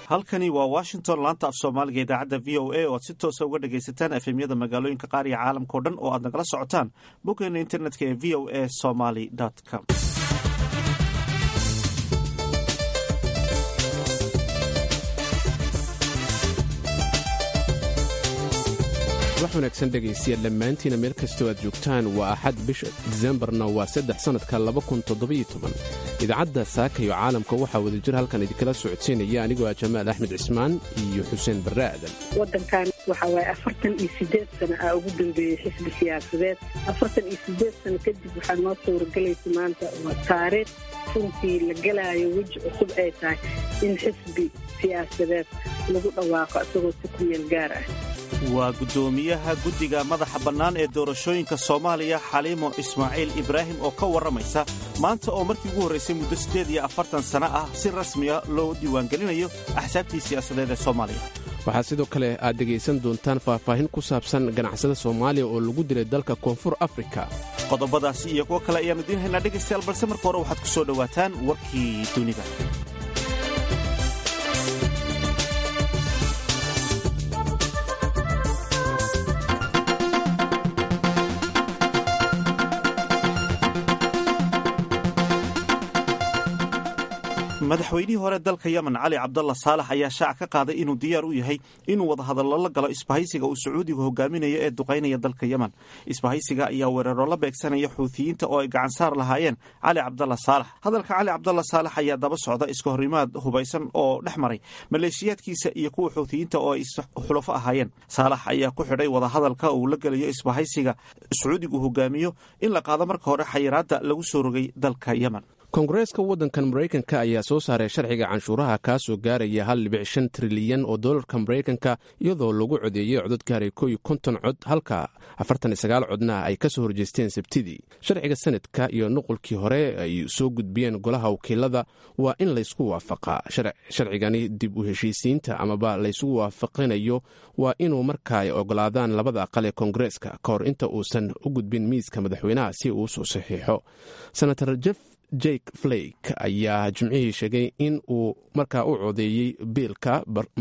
halkani waa washington laanta af soomaaliga idaacadda v o a oo aad si toosa uga dhagaysataan efemyada magaalooyinka qaar iyo caalamkao dhan oo aad nagala socotaan boggeena internetka ee v o a somaly com wax wanaagsan dhegaystayaal dhammaantiina meel kastoo aad joogtaan waa axad bisha disembarna waa saddex sannadka idaacadda saaka iyo caalamka waxaa wadajir halkan idinkala socodsiinaya anigoo ah jamaal axmed cismaan iyo xuseen barre aadan wadankan waxa waaye afartan iyo sideed sano aa ugu dambeeyey xisbi siyaasadeed afartan iyo sideed sano kadib waxaa noo sawirgelaysa maanta waa taariikh runtii la gelaayo weji cusub ay tahay in xisbi siyaasadeed lagu dhawaaqo isagoo si ku meel gaar ah waa guddoomiyaha guddiga madaxa bannaan ee doorashooyinka soomaaliya xaliimo ismaaciil ibraahim oo ka warramaysa maanta oo markii ugu horraysay muddo siddeed iyo afartan sano ah si rasmiya loo diiwaangelinayo axsaabtii siyaasadeed ee soomaaliya waxaa sidoo kale aad dhegaysan doontaan faahfaahin ku saabsan ganacsada soomaaliya oo lagu dilay dalka koonfur afrika qodobadaasi iyo kuwo kale ayaannu idiin haynaa dhegaystayaal balse marka hore waxaad ku soo dhowaataan warkii dunida madaxweynihii hore dalka yemen cali cabdalla saalax ayaa shaac ka qaaday inuu diyaar u yahay inuu wadahadallo la galo isbahaysiga uu sacuudigu hogaaminayo ee duqaynaya dalka yemen isbahaysiga ayaa weeraro la beegsanaya xuutiyiinta oo ay gacansaar lahaayeen cali cabdalla saalax hadalka cali cabdalla saalax ayaa daba socda iska horimaad hubaysan oo dhex maray maleeshiyaadkiisa iyo kuwa xuutiyiinta oo ay xulafo ahaayeen saalax ayaa ku xidhay wadahadalka uu la gelayo isbahaysiga sacuudigu hogaamiyo in la qaado marka hore xayiraadda lagu soo rogay dalka yemen koongareeska waddankan maraykanka ayaa soo saaray sharciga canshuuraha kaasoo gaaraya hal dhibic shan trilyan oo dollarka maraykanka iyadoo lagu codeeyey codod gaaray kow iyo konton cod halka afartan iyo sagaal codna ay ka soo horjeesteen sabtidii sharciga sanadka iyo nuqulkii hore ay soo gudbiyeen golaha wakiilada waa in laysku waafaqaa sharcigani dib u heshiisiinta amaba laysugu waafaqinayo waa inuu markaa ay ogolaadaan labada aqal ee koongareeska ka hor inta uusan u gudbin miiska madaxweynaha si uu usoo saxiixo senator jeff jake flake ayaa jimcihii sheegay in uu markaa u codeeyey biilka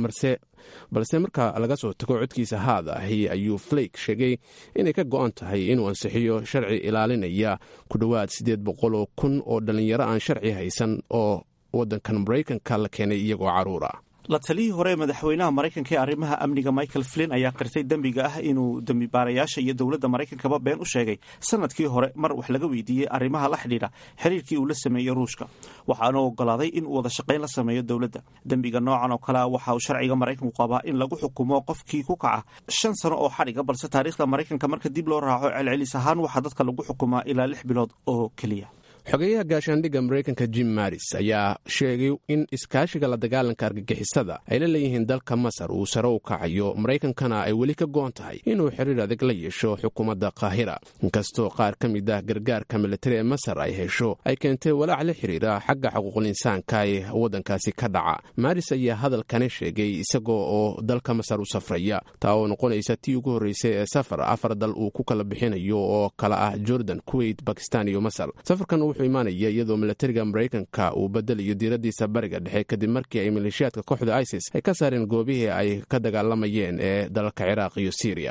balse markaa laga soo tago codkiisa haad ahi ayuu flake sheegay inay ka go-an tahay inuu ansixiyo sharci ilaalinaya ku dhowaad siddeed boqoloo kun oo dhallinyaro aan sharci haysan oo waddankan maraykanka la keenay iyagoo carruura la taliyii hore madaxweynaha maraykanka ee arrimaha amniga michael flin ayaa qirtay dembiga ah inuu dembibaarayaasha iyo dowladda maraykankaba been u sheegay sanadkii hore mar wax laga weydiiyey arrimaha la xidhiidha xiriirkii uu la sameeyey ruushka waxaana ogolaaday in uu wada shaqayn la sameeyo dowladda dembiga noocan oo kalea waxa uu sharciga maraykanku qabaa in lagu xukumo qofkii ku kaca shan sano oo xadhiga balse taariikhda maraykanka marka dib loo raaco celcelis ahaan waxaa dadka lagu xukumaa ilaa lix bilood oo keliya xogeyaha gaashaandhigga maraykanka jim maris ayaa sheegay in iskaashiga la dagaalanka argagixisada ay la leeyihiin dalka masar uu sare u kacayo maraykankana ay weli ka go-on tahay inuu xiriir adag la yeesho xukuumadda qaahira inkastoo qaar ka mid ah gargaarka militari ee masar ay hesho ay keentay walaac la xiriira xagga xuquuqul-insaanka ee waddankaasi ka dhaca maris ayaa hadalkani sheegay isagoo oo dalka masar u safraya taa oo noqonaysa tii ugu horreysay ee safar afar dal uu ku kala bixinayo oo kala ah jordan kuwait bakistan iyo masar imaanaya iyadoo milatariga maraykanka uu bedelayo diiradiisa bariga dhexe kadib markii ay maleeshiyaadka kooxda isis ay ka saareen goobihii ay ka dagaalamayeen ee dalalka ciraaq iyo siiriya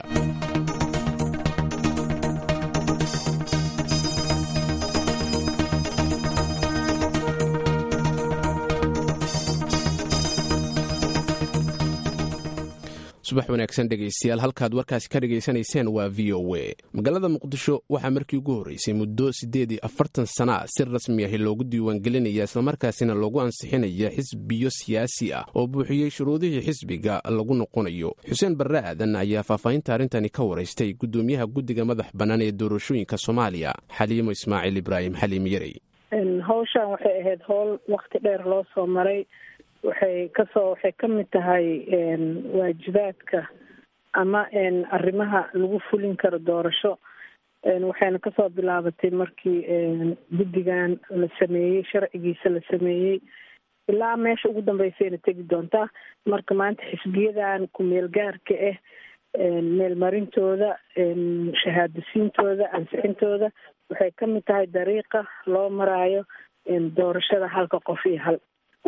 subax wanaagsan dhegaystayaal halkaad warkaasi ka dhegaysanayseen waa v o a magaalada muqdisho waxaa markii ugu horreysay muddo siddeed iyo afartan sana si rasmi ahi loogu diiwaangelinaya islamarkaasina loogu ansixinaya xisbiyo siyaasi ah oo buuxiyey shuruudihii xisbiga lagu noqonayo xuseen barre aadan ayaa faahfaahinta arrintani ka waraystay guddoomiyaha guddiga madax bannaan ee doorashooyinka soomaaliya xaliimo ismaaciil ibraahim xaliim yarey hawshan waxay ahayd howl wakti dheer loo soo maray waxay kasoo waxay ka mid tahay waajibaadka ama arrimaha lagu fulin karo doorasho waxayna kasoo bilaabatay markii guddigan la sameeyey sharcigiisa la sameeyey ilaa meesha ugu dambeysayna tegi doontaa marka maanta xisbiyadan ku-meel gaarka ah meelmarintooda shahaadasiintooda ansixintooda waxay ka mid tahay dariiqa loo maraayo doorashada halka qof iyo hal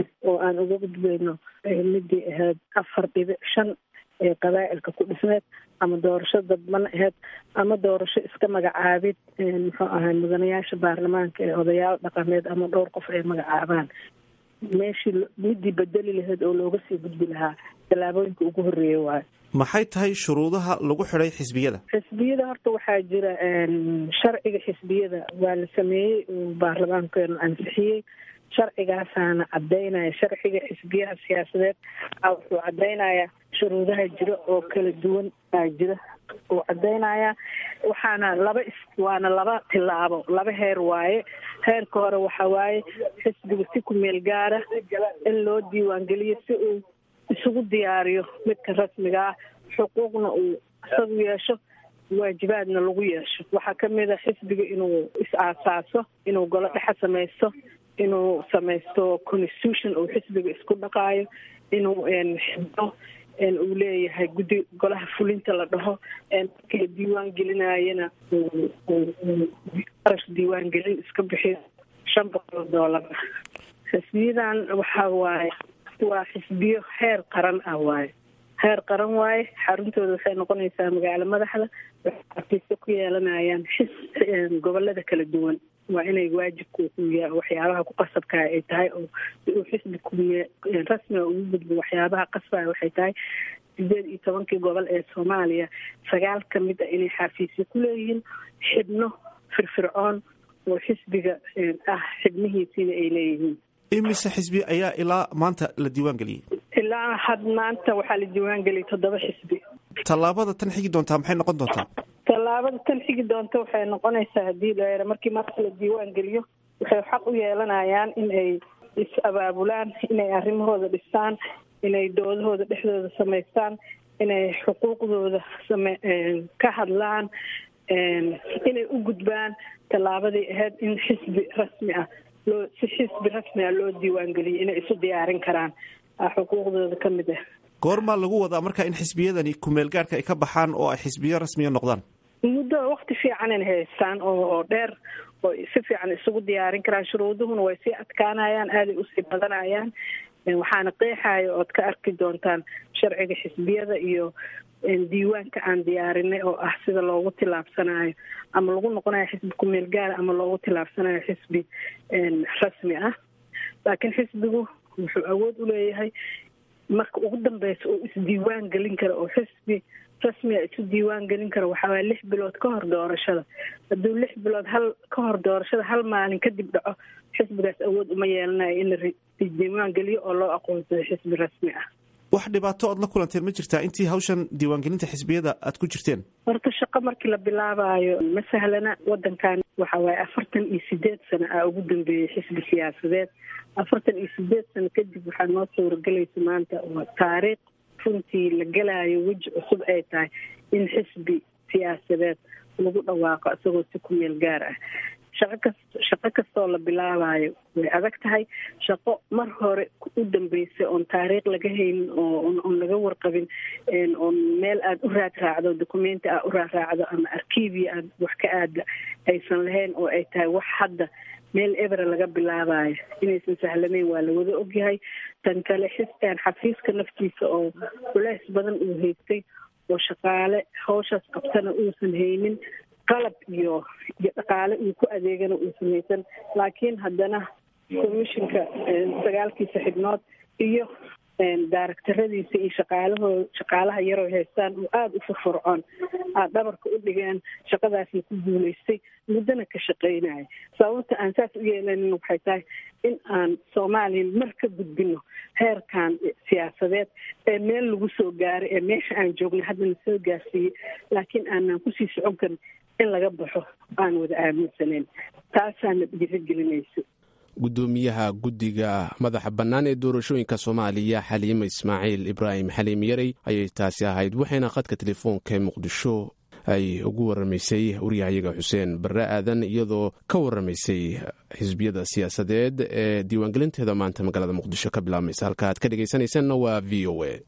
oo aan uga gudbayno midii ahayd afar dhibic shan ee qabaa'ilka ku dhisneed ama doorasho dadban ahayd ama doorasho iska magacaabid muxuu ahay mudanayaasha baarlamaanka ee odayaal dhaqameed ama dhowr qof ay magacaabaan meeshii midii bedeli lahayd oo looga sii gudbi lahaa tallaabooyinka ugu horreeya waayo maxay tahay shuruudaha lagu xidhay xisbiyada xisbiyada horta waxaa jira sharciga xisbiyada waa la sameeyey uu baarlamaankeenu ansixiyey sharcigaasaana cadaynaya sharciga xisbiyaha siyaasadeed a wuxuu cadaynayaa shuruudaha jira oo kala duwan aa jira uu cadaynayaa waxaana laba is waana laba tilaabo laba heer waaye heerka hore waxa waaye xisbiga si ku meel gaara in loo diiwaangeliyo si uu isugu diyaariyo midka rasmiga ah xuquuqna uu isagu yeesho waajibaadna lagu yeesho waxaa kamid a xisbiga inuu is-aasaaso inuu golo dhexa samaysto inuu samaysto constitution uu xisbiga isku dhaqaayo inuu xibdo uu leeyahay guddi golaha fulinta la dhaho markii la diiwaan gelinayana qarash diiwaan gelin iska bixiyo shan boqol oo doolar ah xisbiyadan waxaa waaye waa xisbiyo heer qaran ah waaye heer qaran waaye xaruntooda waxay noqonaysaa magaalo madaxda waxay artiiso ku yeelanayaan xis gobolada kala duwan waa inay waajibku waxyaabaha ku qasabkaa ay tahay oo si uu xisbi kumiye rasmiga ugu gudbo waxyaabaha qasbaya waxay tahay sideed iyo tobankii gobol ee soomaaliya sagaal ka mid a inay xafiisyo ku leeyihiin xibno firfircoon oo xisbiga ah xibnihiisiina ay leeyihiin imise xisbi ayaa ilaa maanta la diiwaan geliyey ilaa had maanta waxaa la diiwaan geliyay toddoba xisbi tallaabada tan xigi doontaa maxay noqon doontaa tallaabada tan xigi doonta waxay noqonaysaa haddii la markii marka la diiwaan geliyo waxay xaq u yeelanayaan in ay is-abaabulaan inay arrimahooda dhistaan inay doodahooda dhexdooda samaystaan inay xuquuqdooda same ka hadlaan inay u gudbaan tallaabadii ahayd in xisbi rasmi ah loo si xisbi rasmi ah loo diiwaan geliyay inay isu diyaarin karaan xuquuqdooda ka mid ah goormaa lagu wadaa marka in xisbiyadani kumeel gaarhka ay ka baxaan oo ay xisbiyo rasmiya noqdaan muddo wakti fiican in haystaan oo dheer oo si fiican isugu diyaarin karaan shuruuduhuna way sii adkaanayaan aaday usii badanayaan waxaana qeexaya ood ka arki doontaan sharciga xisbiyada iyo diiwaanka aan diyaarinay oo ah sida loogu tillaabsanayo ama lagu noqonayo xisbi kumeel gaara ama loogu tillaabsanayo xisbi rasmi ah laakiin xisbigu wuxuu awood u leeyahay marka ugu dambeysa oo isdiiwaan gelin kara oo xisbi rasmiga isu diiwaan gelin kara waxaa waaya lix bilood ka hor doorashada hadduu lix bilood hal ka hor doorashada hal maalin kadib dhaco xisbigaas awood uma yeelanayo in la diiwaan geliyo oo loo aqoonsado xisbi rasmi ah wax dhibaato ood la kulanteen ma jirtaa intii hawshan diiwaangelinta xisbiyada aad ku jirteen horta shaqo markii la bilaabayo ma sahlana wadankan waxa waaye afartan iyo sideed sano aa ugu dambeeyey xisbi siyaasadeed afartan iyo sideed sano kadib waxaa noo sawirgelaysa maanta oo taariikh runtii la gelaayo weji cusub ay tahay in xisbi siyaasadeed lagu dhawaaqo isagoo si ku meel gaar ah shaqo kast shaqo kastoo la bilaabayo way adag tahay shaqo mar hore u dambeysay oon taariikh laga haynin oo oon laga warqabin oon meel aada u raad raacdo documenti aad u raad raacdo ama arkiivia aad wax ka aada aysan lahayn oo ay tahay wax hadda meel ebera laga bilaabayo inaysan sahlanayn waa lawada ogyahay tan kale xiskaan xafiiska naftiisa oo culeys badan uu haystay oo shaqaale hawshaas qabtana uusan haynin qalab iyo iyo dhaqaale uu ku adeegana uusan haysan laakiin haddana commissionka sagaalkiisa xibnood iyo daaragtaradiisa iyo shaqaalahoo shaqaalaha yaroo haystaan oo aada u furfurcoon aad dhabarka u dhigeen shaqadaasna ku guulaystay muddana ka shaqaynaya sababta aan saas u yeelanin waxay tahay in aan soomaaliya mar ka gudbino heerkan siyaasadeed ee meel lagu soo gaaray ee meesha aan joognay haddana soo gaarsiiyey laakiin aanaan kusii socon karin in laga baxo aan wada aaminsanayn taasaana dhiirigelinaysa gudoomiyaha guddiga madaxa bannaan ee doorashooyinka soomaaliya xaliima ismaaciil ibraahim xaliim yarey ayay taasi ahayd waxayna khadka telefoonka ee muqdisho ay ugu waramaysay waryahayaga xuseen barre aadan iyadoo ka waramaysay xisbiyada siyaasadeed ee diiwaangelinteeda maanta magaalada muqdisho ka bilaabmaysa halka aad ka dhegaysanaysanna waa v o a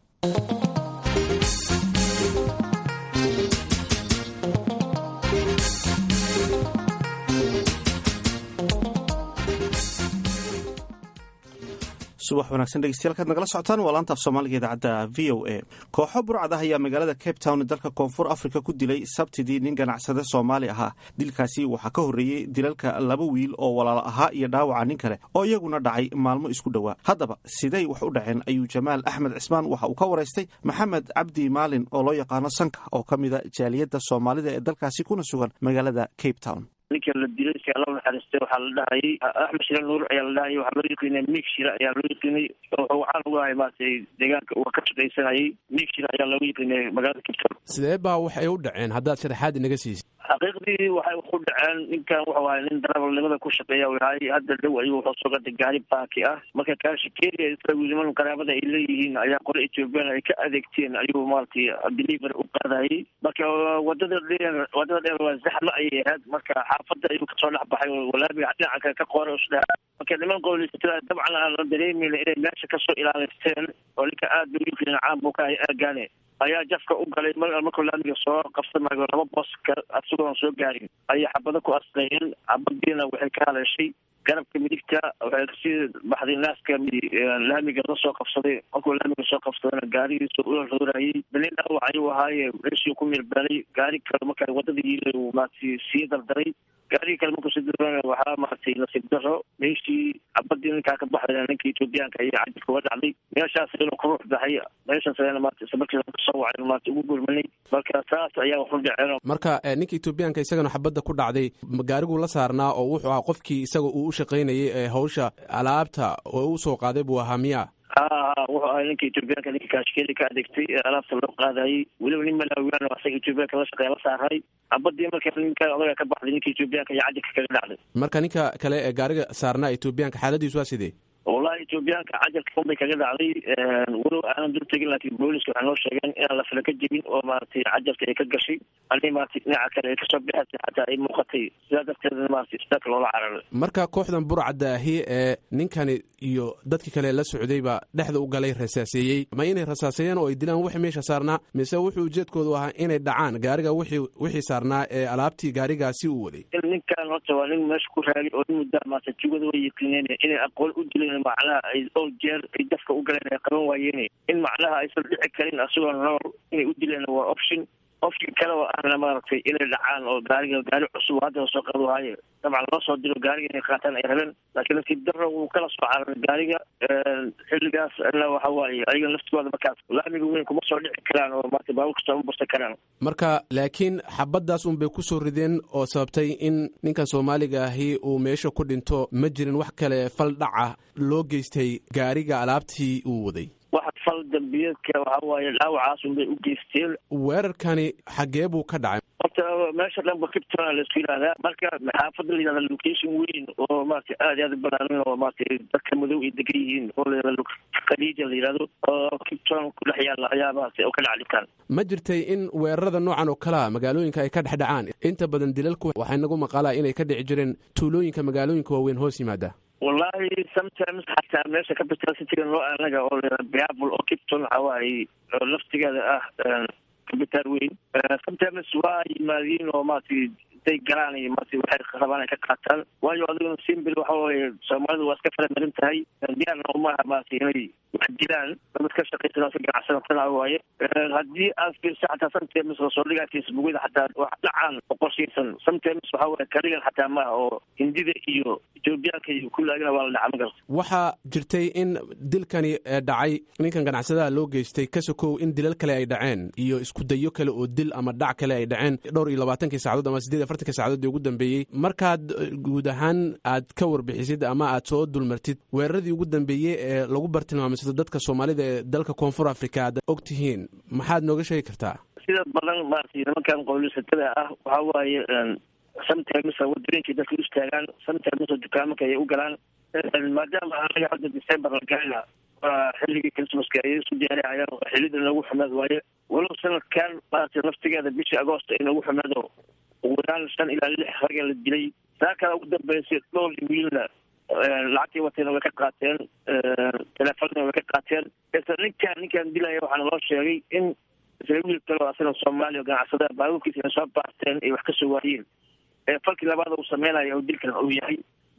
subax wanaagsan dhegeystayaal kaad nagala socotaan waa laanta af soomaaliga idaacadda v o a kooxo burcad ah ayaa magaalada cape town dalka koonfur africa ku dilay sabtidii nin ganacsade soomaali ahaa dilkaasi waxaa ka horreeyey dilalka laba wiil oo walaalo ahaa iyo dhaawaca nin kale oo iyaguna dhacay maalmo isku dhowaa haddaba siday wax u dhaceen ayuu jamaal axmed cismaan waxa uu ka waraystay maxamed cabdi maalin oo loo yaqaano sanka oo ka mida jaaliyadda soomaalida ee dalkaasi kuna sugan magaalada cape town ninka la dilay si alla naxariistay waxaa la dhahayay axmed shire nuur ayaa la dhahayay waxaa loo yaqiinay miig shire ayaa loo yaqiinay wuxuu caan uga ahay maaragtay deegaanka uu ka shaqaysanayay miig shire ayaa looga yaqiinay magaalada kibton sidee baa waxay u dhaceen haddaad sharaxaad inaga siisid xaqiiqdii waxay ku dhaceen ninkan wuxuu ahay nin darawalnimada ku shaqeeya yahay hadda dhow ayuu wuxuu soo gatay gaari baaki ah marka kaashikeria isla wiiliman qaraabada ay leeyihiin ayaa qole ethoobiyan ay ka adeegteen ayuu maaragtay delivery u qaadayay marka wadada dheer wadada dheer waa zaxma ayay ahayd marka xaafada ayuu kasoo dhex baxay oo walaabiga dhinaca kale ka qoray usdhaha marka niman qowleysatada dabcan aan la dareemayna inay meesha kasoo ilaalisteen oo ninka aad bay u yiqiin caan buu ka ahay aagaane ayaa jafka u galay markuu laamiga soo qabsamayo laba booska asigoon soo gaarin ayay xabado ku asqeeyeen xabadiina waxay ka haleeshay garabka midigta waxay kasii baxday naaska laamiga la soo qabsaday markuu laamiga soo qabsadayna gaarigiisa ula roorayay nin dhaawac ayuu ahaaye meeshii ku mirbeelay gaari kale marka wadada yiilay uu maaragtay sii dardaray gaarigii kale markuu sii dardarana waxaa maaragtay nasiib daro meeshii cabadii ninkaa ka baxdayna ninka ethoobiyaanka ayaa cajirka uga dhacday meeshaas inuu ku ruux baxay meeshaas ayana maarata isla markiiba kasoo wacay maarata ugu gurmanay marka saas ayaa wax u dhaceen marka ninka etoobiyaanka isagana xabadda ku dhacday gaariguu la saarnaa oo wuxuu ahaa qofkii isaga uu u shaqaynayay ee hawsha alaabta oo u soo qaaday buu ahaa miya ha ha wuxuu ahay ninka etoobiyaanka ninka kaashkeeli ka adeegtay ee alaabta loo qaadayay weliba nin malaawiyaan oo asaga etoobiyaanka la shaqeeya la saaray cabadii marka ninka odaga ka baxday ninka etoobiyaanka iyo cajirka kaga dhacday marka ninka kale ee gaariga saarnaa etoobiyaanka xaaladiisu waa sidee wallahi etoobiyaanka cajalka unbay kaga dhacday walow aanan dul tegin laakiin booliska waxay noo sheegeen inaan la fila ka jebin oo maaragtay cajalka ay ka gashay ani maaragtay dhinaca kale ay kasoo bixatay xataa ay muuqatay sidaa darteedna maaragtay isbitaalka loola cararay marka kooxdan burcadda ahi ee ninkani iyo dadkii kale la socdayba dhexda u galay rasaaseeyey ma inay rasaaseeyeen oo ay dilaan wixii meesha saarnaa mise wuxuu ujeedkoodu ahaa inay dhacaan gaariga wixii wixii saarnaa ee alaabtii gaarigaasi uu waday ninkan horta waa nin meesha ku raagay oo nin muddaa maaragtay jugada way yiqiineen inay aqoon u dileen macnaha ay ol jeer ay dafka u galeen ay qaban waayeen in macnaha aysan dhici karin asagoo nool inay u dileen waa option option kale oo ahna maaragtay inay dhacaan oo gaariga gaari cusub hadda soo qado waaye dabcan loo soo diro gaariga inay qaataan ay rabeen laakiin nasiib daro wuu kala soo cararay gaariga xilligaas na waxa waaye ayaga laftigooda markaas laamiga weyn kuma soo dhici karaan oo maarata baabuur kasta uma bursan karaan marka laakiin xabaddaas un bay ku soo rideen oo sababtay in ninkan soomaaliga ahi uu meesha ku dhinto ma jirin wax kale fal dhaca loo geystay gaariga alaabtii uu waday wax fal dambiyeedka waxa waaye dhaawacaas un bay u geysteen weerarkani xaggee buu ka dhacay horta meesha dhan ba kiptona laisku yidhahdaa marka xaafada la yidhahda location weyn oo maarata aad iyo aad u balaaran oo maarata dadka madow ay degan yihiin oo la yidhahdo khaliija la yidhahdo oo kipton ku dhex yaalla ayaa maarata oo ka dhaca dhibkaan ma jirtay in weerarada noocan oo kalea magaalooyinka ay ka dhex dhacaan inta badan dilalku waxay nagu maqalaa inay ka dhici jireen tuulooyinka magaalooyinka waaweyn hoos yimaada wallahi sometimes xataa meesha capital cityga noo anaga oo la biable oo kipton waxa waaye oo laftigeeda ah capital weyn sometimes waa yimaadiin oo maaragtay intay galaan iyo maarata waxay rabaan ay ka qaataan waayo adiguna simbil waxa waaye soomaalidu waa iska fala marin tahay diyaarna umaha maarata inay wax dilaan dad ka shaqaysan si ganacsadatana waaye haddii aad fiirsa xataa sometimes soo dhigaa facebookyada xataa wax dhacaan oo qorshaysan sometimes waxa waaye kaligan xataa maaha oo hindida iyo etoobiyaanka iyo kullaagina waa la dhaca ma garta waxaa jirtay in dilkani dhacay ninkan ganacsadaha loo geystay ka sokow in dilal kale ay dhaceen iyo iskudayo kale oo dil ama dhac kale ay dhaceen dhowr iyo labaatankii saacadood ama siddeed afartankii saacadood ee ugu dambeeyey markaad guud ahaan aad ka warbixisid ama aad soo dulmartid weeraradii ugu dambeeyey ee lagu bartilmaamsado dadka soomaalida ee dalka koonfur africa aad og tihiin maxaad nooga sheegi kartaa sida badan maarata nimankan qowlisatada ah waxa waaye sometimes wadooyinkay dadka u istaagaan sometimes dukaamanka ayay u galaan maadaama anaga hadda december la galana waa xilligii christmaska ayay isu diyaarihayaan xilida inoogu xumaad waaye walow sanadkan maarata laftigeeda bishii agoost inoogu xumaado ugu yaraan shan ilaa lix raga la dilay saa kale ugu dambeysay dhowr wiilna lacagtii watayna way ka qaateen teleefonna way ka qaateen isla ninkaan ninkaan dilaya waxaana loo sheegay in isla wiil kale oo asagoo soomaaliya ganacsada baabuurkiisa inay soo baarteen ay wax ka soo waayeen falkii labaad uu sameynayo oo dilkan uu yahay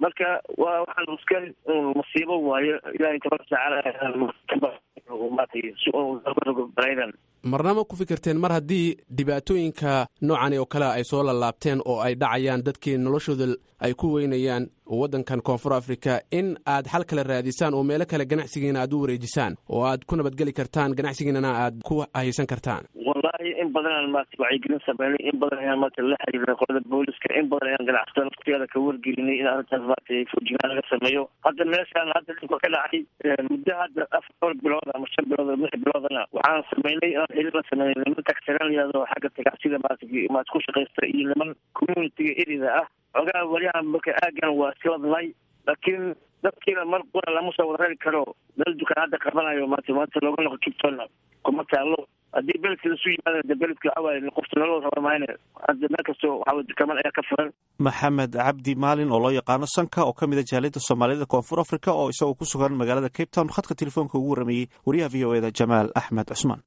marka waa waxaan iska masiibo waayo ilahay tabaraka tacaala marnama ku fikirteen mar haddii dhibaatooyinka noocan oo kale ay soo lalaabteen oo ay dhacayaan dadkii noloshooda ay ku weynayaan waddankan koonfur africa in aad xal kale raadisaan oo meelo kale ganacsigiina aad u wareejisaan oo aad ku nabadgeli kartaan ganacsigiinana aad ku haysan kartaan wallahi in badan aan maarata wacyigelin sameynay in badan ayaan maarata la xiriiray qolada booliska in badan ayaan ganacsatada naftigeeda ka wargelinay in arrintaas maarata foojignaan laga sameeyo hadda meeshaan hadda dhibka ka dhacay muddo hadda afar bilood ama shan bilood ama lix biloodana waxaan sameynay inaan xiriir la sameynay niman tagsiran layado xagga tagacsida maarata maarata ku shaqaysta iyo niman communitiga erida ah xogaa welihaan marka aagan waa siladnay laakiin dadkiina mar qura lama soo wada rari karo meel dukaan hadda qabanayo maanta maanta looga noqo kibtona kuma taalo haddii beledka lasu yimaada de beledka waxawaaye qofta nolol raba mahayne hadda meel kastoo waxaway dukaman ayaa ka furan maxamed cabdi maalin oo loo yaqaano sanka oo ka mid a jaaliyadda soomaalida koonfur africa oo isagoo ku sugan magaalada cape town khadka telefoonka ugu warrameeyey wariyaha v o eda jamaal axmed cusmaan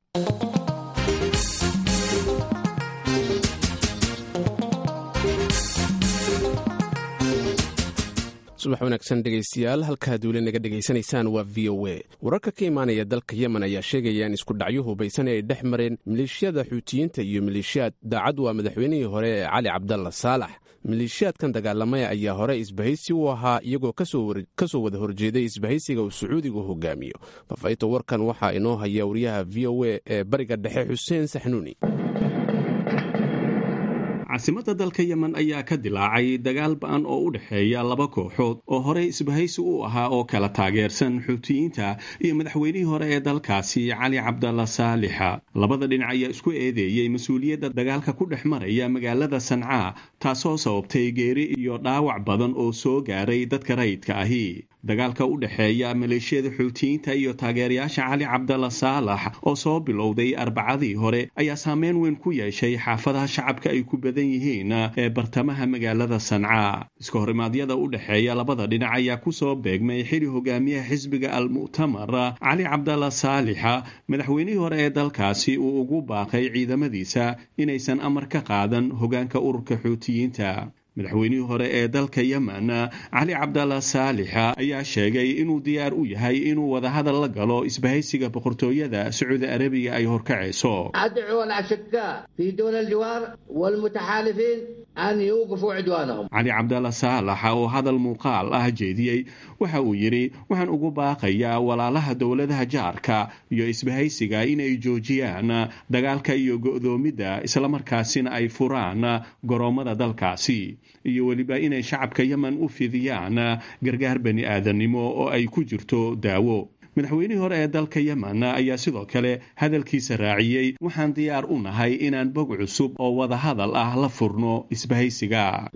subax wanaagsan dhegaystayaal halkaad weli naga dhegaysanaysaan waa v o a wararka ka imaanaya dalka yemen ayaa sheegaya in isku dhacyo hubaysan ay dhex mareen maleeshiyada xuutiyiinta iyo maleeshiyaad daacad waa madaxweynihii hore ee cali cabdalla saalax maleeshiyaadkan dagaalamaya ayaa hore isbahaysi u ahaa iyagoo ka soo wada horjeeday isbahaysiga uu sacuudigu hogaamiyo faafayta warkan waxaa inoo haya wariyaha v o a ee bariga dhexe xuseen saxnuuni caasimadda dalka yemen ayaa ka dilaacay dagaal ba-an oo u dhexeeya laba kooxood oo horey isbahaysi u ahaa oo kala taageersan xuutiyiinta iyo madaxweynihii hore ee dalkaasi cali cabdalla saalixa labada dhinac ayaa isku eedeeyey mas-uuliyadda dagaalka ku dhex maraya magaalada sancaa taasoo sababtay geeri iyo dhaawac badan oo soo gaaray dadka rayidka ahi dagaalka u dhexeeya maleeshiyada xuutiyiinta iyo taageerayaasha cali cabdalla saalax oo soo bilowday arbacadii hore ayaa saameyn weyn ku yeeshay xaafadaha shacabka ay ku badan yihiin ee bartamaha magaalada sancaa iska horimaadyada u dhexeeya labada dhinac ayaa kusoo beegmay xili hogaamiyaha xisbiga al-mu'tamar cali cabdalla saalixa madaxweynihii hore ee dalkaasi uu ugu baaqay ciidamadiisa inaysan amar ka qaadan hogaanka ururka xuutiyiinta madaxweynihii hore ee dalka yemen cali cabdalla saalixa ayaa sheegay inuu diyaar u yahay inuu wadahadal la galo isbahaysiga boqortooyada sacuudi arabiya ay horkacayso أدعو الأشقاء في دول الجوار والمتحالفين أن يوقفوا عدوانهم cali cabdalla saalax oo hadal muuqaal ah jeediyey waxa uu yidhi waxaan ugu baaqayaa walaalaha dowladaha jaarka iyo isbahaysiga inay joojiyaan dagaalka iyo go'doomidda islamarkaasina ay furaan goroommada dalkaasi iyo weliba inay shacabka yemen u fidiyaan gargaar bani aadamnimo oo ay ku jirto daawo madaxweynihii hore ee dalka yemen ayaa sidoo kale hadalkiisa raaciyey waxaan diyaar u nahay inaan bog cusub oo wadahadal ah la furno isbahaysiga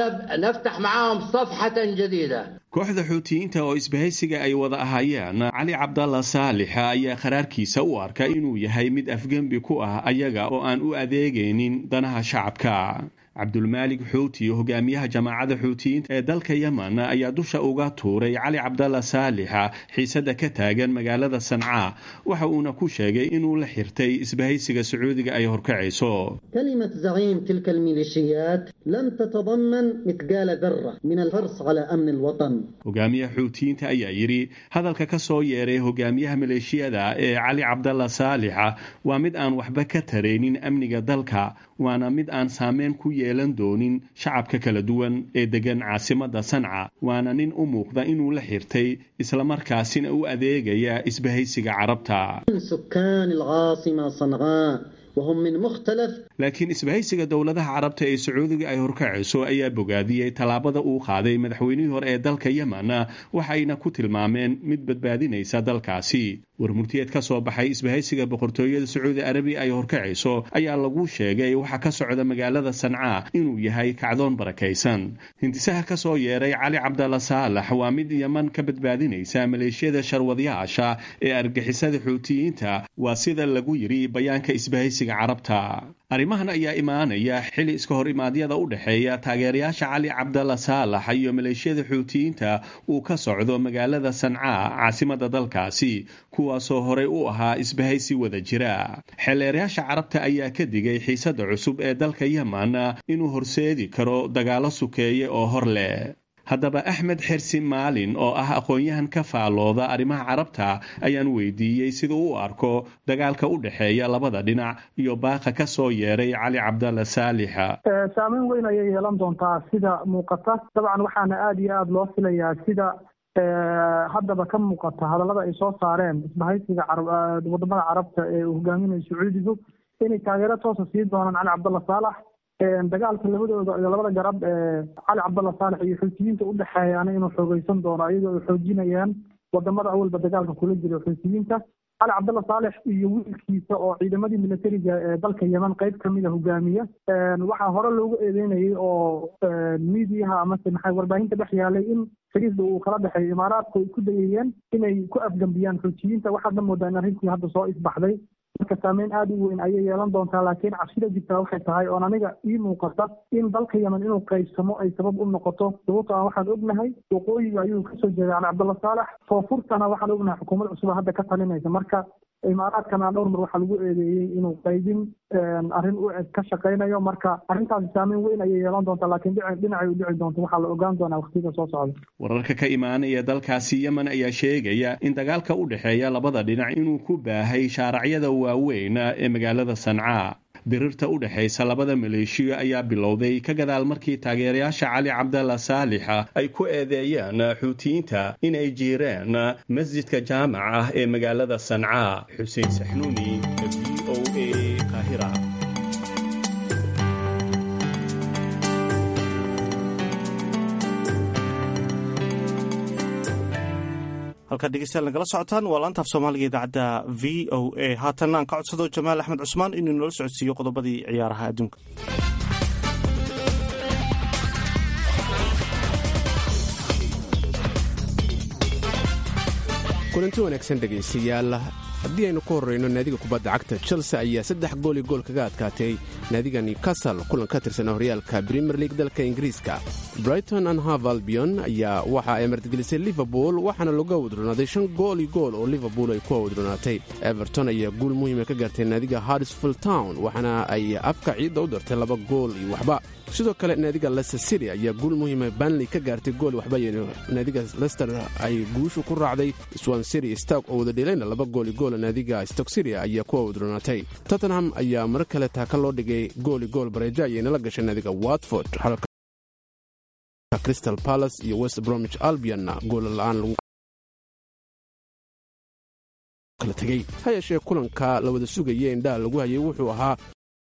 ونفتح معاهم صفحة جديدة kooxda xuutiyiinta oo isbahaysiga ay wada ahaayeen cali cabdalla saalixa ayaa qaraarkiisa u arka inuu yahay mid afgembi ku ah ayaga oo aan u adeegaynin danaha shacabka cabdulmaalik xuuti hogaamiyaha jamaacadda xuutiyiinta ee dalka yemen ayaa dusha uga tuuray cali cabdalla saalixa xiisadda ka taagan magaalada sancaa waxa uuna ku sheegay inuu la xirtay isbahaysiga sacuudiga ay horkacayso كلمة زعيم تلك الميليشيات لم تتضمن مثقال ذرة من الحرص على أمن الوطن hogaamiyaha xuutiyiinta ayaa yidhi hadalka ka soo yeeray hogaamiyaha maleeshiyada ee cali cabdalla saalixa waa mid aan waxba ka taraynin amniga dalka waana mid aan saameyn ku yeelan doonin shacabka kala duwan ee degan caasimadda sanca waana nin u muuqda inuu la xirtay islamarkaasina u adeegaya isbahaysiga carabta من سكان العاصمة صنعاء وهم من مختلف laakiin isbahaysiga dowladaha carabta ee sacuudiga ay horkacayso ayaa bogaadiyey tallaabada uu qaaday madaxweynihii hore ee dalka yemen waxayna ku tilmaameen mid badbaadinaysa dalkaasi warmurtiyeed ka soo baxay isbahaysiga boqortooyada sacuudi arabiya ay horkacayso ayaa lagu sheegay waxa ka socda magaalada sancaa inuu yahay kacdoon barakaysan hindisaha ka soo yeeray cali cabdalla saalax waa mid yeman ka badbaadinaysa maleeshiyada sharwadyaasha ee argixisada xuutiyiinta waa sida lagu yidhi bayaanka isbahaysiga carabta arrimahan ayaa imaanaya xili iska hor imaadyada u dhexeeya taageerayaasha cali cabdalla saalax iyo maleeshiyada xuutiyiinta uu ka socdo magaalada sancaa caasimadda dalkaasi kuwaasoo horey u ahaa isbahaysi wada jira xeeleerayaasha carabta ayaa ka digay xiisadda cusub ee dalka yemen inuu horseedi karo dagaalo sukeeye oo hor leh haddaba axmed xersi maalin oo ah aqoon-yahan ka faalooda arrimaha carabta ayaan weydiiyey siduu u arko dagaalka u dhexeeya labada dhinac iyo baaqa ka soo yeeray cali cabdalla saalixa saameyn weyn ayay yeelan doontaa sida muuqata dabcan waxaana aada iyo aada loo filayaa sida haddaba ka muuqata hadallada ay soo saareen isbahaysiga wadamada carabta ee uu hogaaminayo sacuudigu inay taageero toosa sii doonaan cali cabdalla saalax dagaalka labadooda iyo labada garab ee cali cabdalla saalex iyo xuutiyiinta udhexeeyaana inuu xoogeysan doono iyagoo ay xoojinayaan wadamada awalba dagaalka kula jira xuutiyiinta cali cabdalla saalex iyo wiilkiisa oo ciidamadii militariga ee dalka yeman qeyb kamida hogaamiya waxaa hore loogu eedeynayay oo miidiyaha amase maxay warbaahinta dhex yaalay in xiriirda uu kala dhexeeyo imaaraadku ay ku dayayeen inay ku afgambiyaan xuutiyiinta waxaadna moodaa in arrintii hadda soo isbaxday marka saameyn aada u weyn ayay yeelan doontaa laakiin cabsida jirtaa waxay tahay oon aniga ii muuqata in dalka yemen inuu qaybsamo ay sabab u noqoto sababto aan waxaan ognahay waqooyiga ayuu kasoo jeeday cali cabdalla saalex foofurtana waxaan ognahay xukuumad cusub hadda ka talinaysa marka imaaraadkana dhowr mar waxaa lagu eedeeyey inuu qaybin arrin u eg ka shaqaynayo marka arrintaasi saameyn weyn ayay yeelan doontaa laakiin dhinacay u dhici doonto waxaa la ogaan doonaa waqtiga soo socda wararka ka imaanaya dalkaasi yemen ayaa sheegaya in dagaalka u dhexeeya labada dhinac inuu ku baahay shaaracyada waaweyn ee magaalada sancaa dirirta u dhexaysa labada maleeshiya ayaa bilowday ka gadaal markii taageerayaasha cali cabdalla saalixa ay ku eedeeyeen xuutiyiinta in ay jiireen masjidka jaamac ah ee magaalada sancaa xuseen saxnuuni v o a qaahira halkaad dhegeystayaal nagala socotaan waa laantaaf soomaaliga idaacadda v o a haatanna aan ka codsado jamaal axmed cusmaan inuu noola socodsiiyo qodobadii ciyaaraha adduunka kulanti wanaagsan dhegaystayaal haddii aynu ku horrayno naadiga kubadda cagta chelsea ayaa saddex gool iyo gool kaga adkaatay naadiga newcastle kulan ka tirsan horyaalka premier league dalka ingiriiska brighton and hav albion ayaa waxa ay martigelisay liverpool waxaana laga wadronaaday shan gool iyo gool oo liverpool ay ku wadronaatay everton ayaa guul muhiima ka gaartay naadiga harrisfield town waxaana ay afka ciidda u dartay laba gool iyo waxba sidoo kale naadiga lester city ayaa guul muhiima banley ka gaartay gool waxba naadiga lester ay guushu ku raacday swan city stark oo wada dheelayna laba gool iyo gool naadiga stock city ayaa kuwa wadronaatay tottenham ayaa mar kale taaka loo dhigay gool iyo gool bareejo ayayna la gashay naadiga watford halka crystal palace iyo west bromwich albionna goola la-aan lagu kala tegey ha yeeshee kulanka la wada sugaya indhaha lagu hayay wuxuu ahaa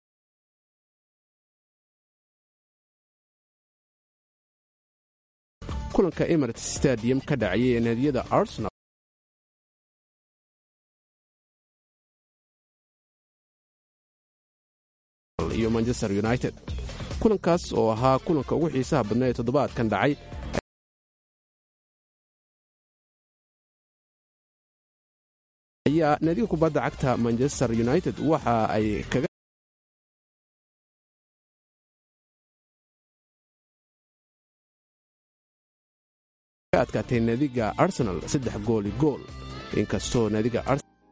kulanka emirates stadium ka dhacayay ee naadiyada arsenal iyo manchester united kulankaas oo ahaa kulanka ugu xiisaha badna ee toddobaadkan dhacay ayaa naadiga kubadda cagta manchester united waxa ay kaga adkaatay naadiga arsenal saddex gooli gool inkastoo naadiga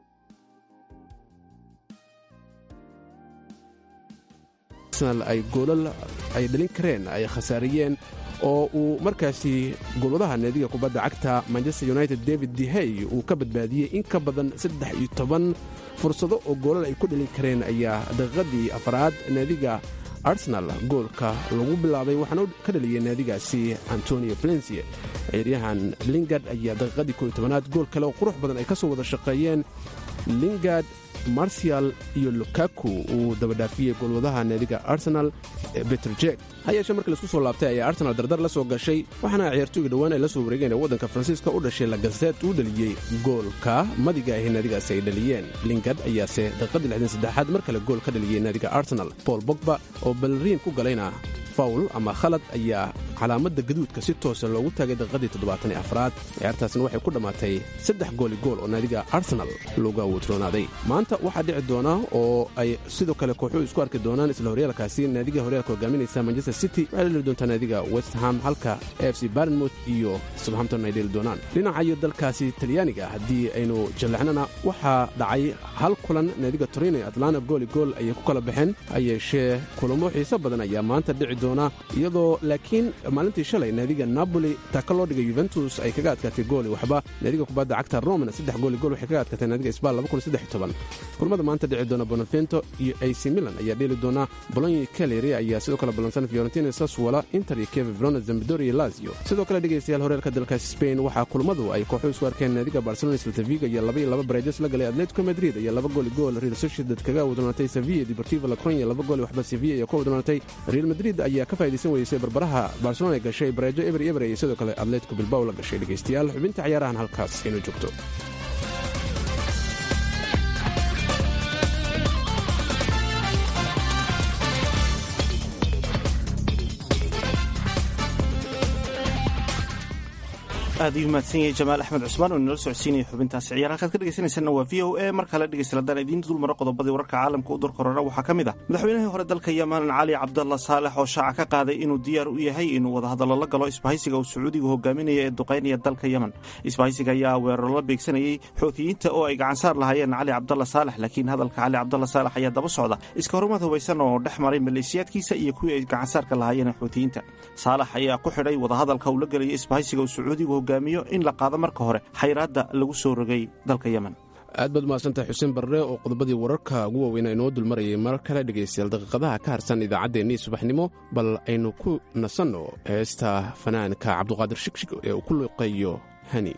ay goolal ay dhalin kareen ay khasaariyeen oo uu markaasi golwadaha naadiga kubadda cagta manchester united david dehey uu ka badbaadiyey in ka badan saddex iyo toban fursado oo goolal ay ku dhalin kareen ayaa daqiiqadii afraad naadiga arsenal goolka lagu bilaabay waxaana ka dhaliyey naadigaasi antonio valencia ciyaaryahan lingard ayaa daqiiqadii kooiy tobanaad gool kale oo qurux badan ay ka soo wada shaqeeyeen lingard marcial iyo lukaku uu dabadhaafiyey goolwadaha naadiga arsenal beter jek ha yeeshee markii laisku soo laabtay ayaa arsenal dardar la soo gashay waxaana ciyaartooyga dhowaan ay la soo wareegeen ee waddanka faransiiska u dhashay lagaseet uu dhaliyey goolka madiga ahi naadigaasi ay dhaliyeen lingard ayaase daqiiqadii lixdan saddexaad mar kale gool ka dhaliyey naadiga arsenal paul bogba oo balriin ku galayna fawl ama khalad ayaa calaamadda gaduudka si toosa loogu taagay daqiiqadii toddobaatan iyo afraad ciyaartaasna waxay ku dhammaatay saddex gooli gool oo naadiga arsenal looga wadroonaaday maanta waxaa dhici doona oo ay sidoo kale kooxuhu isku arki doonaan isla horyaalkaasi naadiga horyaalka hogaaminaysa manchester city waxay la dheli doontaa naadiga west ham halka f c barnmouth iyo southampton ay dheli doonaan dhinacayo dalkaasi talyaaniga haddii aynu jallaxnana waxaa dhacay hal kulan naadiga torino iyo atlanta gooli gool ayay ku kala baxeen ha yeeshee kulamo xiiso badan ayaa maanta dhici doona iyadoo laakiin maalintii shalay naadiga napoli taaka loo dhigay yuventus ay kaga adkaatay gooli waxba naadiga kubadda cagta romana saddex gooli gool waxay kaga adkaatay naadiga sbal kulmada maanta dhici doona bonavento iyo ac milan ayaa dheeli doona bolonyi caleri ayaa sidoo kale ballansan fiorentina saswala inter iyo keve verona zambidor iyo lazio sidoo kale dhegaystayaal horeerka dalkaasi spain waxaa kulmadu ay kooxu isku arkeen naadiga barcelona saltaviga iyo laba iyo laba bareejas la galay atletico madrid ayaa laba gooli gool real sociedad kaga wadnoonatay sevilla deportivo lacronia laba gooli waxba sevilla iyo ka wadnoonatay real madrid ayaa ka faa'iidaysan weysay barbaraha barcelona gashay bareejo eber eber iyo sidoo kale atletico bilbao la gashay dhegaystayaal xubinta ciyaarahan halkaas inuu joogto aad ayuu mahadsan yahay jamaal axmed cusmaan oo inala socodsiinaya xubintaasi ciyaar halkaad ka dhegaysanaysanna waa v o a mar kale dhegaysta haddaan idiin dulmaro qodobadii wararka caalamka u durkorona waxaa ka mid ah madaxweynihii hore dalka yeman cali cabdalla saalex oo shaaca ka qaaday inuu diyaar u yahay inuu wadahadallo la galo isbahaysiga uu sacuudigu hogaaminaya ee duqaynaya dalka yemen isbahaysiga ayaa weeraro la beegsanayey xoutiyiinta oo ay gacansaar lahaayeen cali cabdalla saalex laakiin hadalka cali cabdalla saalex ayaa daba socda iska horumad hubaysan oo dhex maray maleeshiyaadkiisa iyo kuwii ay gacansaarka lahaayeen xoutiyiinta saalex ayaa ku xidhay wadahadalka uu la gelaya isbahaysiga uu sacuudigu hogaamiyo in la qaado marka hore xayraadda lagu soo rogay dalka yemen aad baad mahadsantahay xuseen barre oo qodobadii wararka ugu waaweynaa inoo dulmarayay mar kale dhegaystayaal daqiiqadaha ka harsan idaacaddeenii subaxnimo bal aynu ku nasanno heesta fanaanka cabduqaadir shigshig ee uu ku luqeeyo hani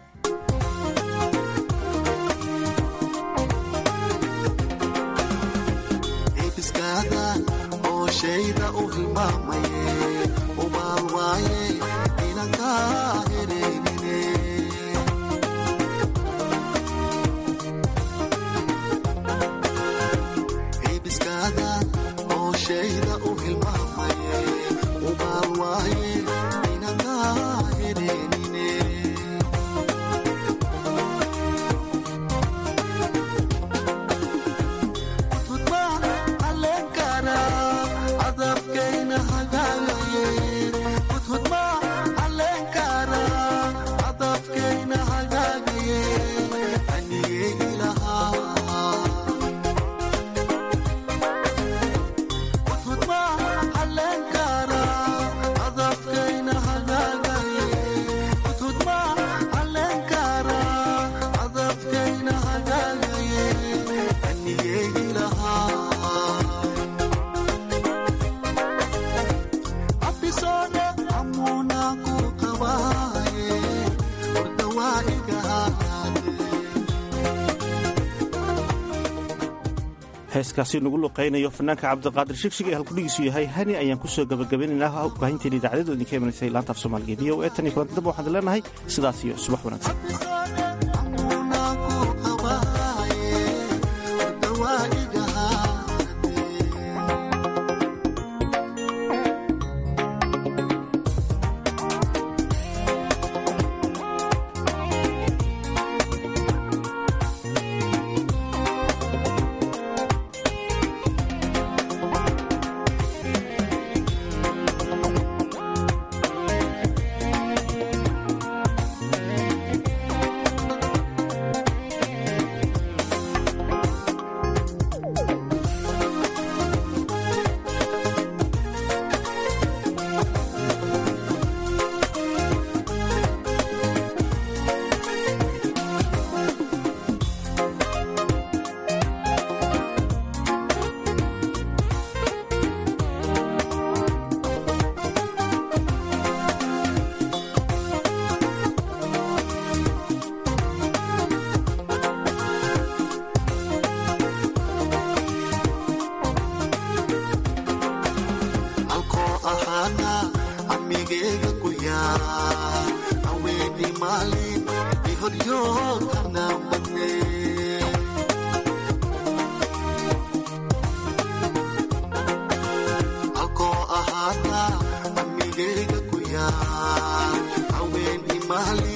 heeskaasi nagu luqaynayo fanaanka cabdiqaadir shigshig ee halkudhigiisu yahay hani ayaan kusoo gabagabaynaynaa baahinteena idaacadadu idinka imanaysay laanta af soomaaliga v o e tan iyo kulanti damba waxaan leenahay sidaas iyo subax wanaagsan haween imali